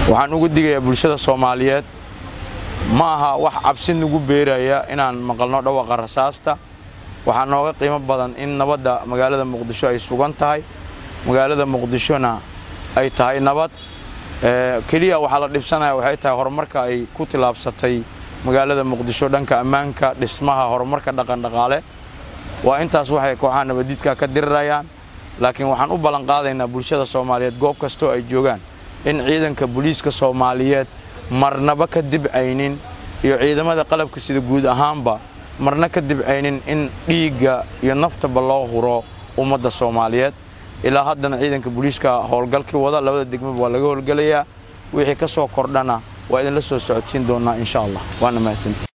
waxaan ugu digayaa bulshada soomaaliyeed ma aha wax cabsi nagu beeraya inaan maqalno dhawaqa rasaasta waxaa nooga qiimo badan in nabadda magaalada muqdisho ay sugan tahay magaalada muqdishona ay tahay nabad keliya waxaa la dhibsanaya waxay tahay horumarka ay ku tilaabsatay magaalada muqdisho dhanka ammaanka dhismaha horumarka dhaqandhaqaale waa intaas waxay kooxaha nabadiidka ka dirirayaan laakiin waxaan u ballan qaadaynaa bulshada soomaaliyeed goob kastoo ay joogaan in ciidanka booliiska soomaaliyeed marnaba ka dibcaynin iyo ciidamada qalabka sida guud ahaanba marna ka dibcaynin in dhiigga iyo naftaba loo huro ummadda soomaaliyeed ilaa haddana ciidanka booliiska howlgalkii wada labada degmaba waa laga howlgelayaa wixii ka soo kordhana waa idinla soo socodsiin doonnaa insha allah waana mahadsantii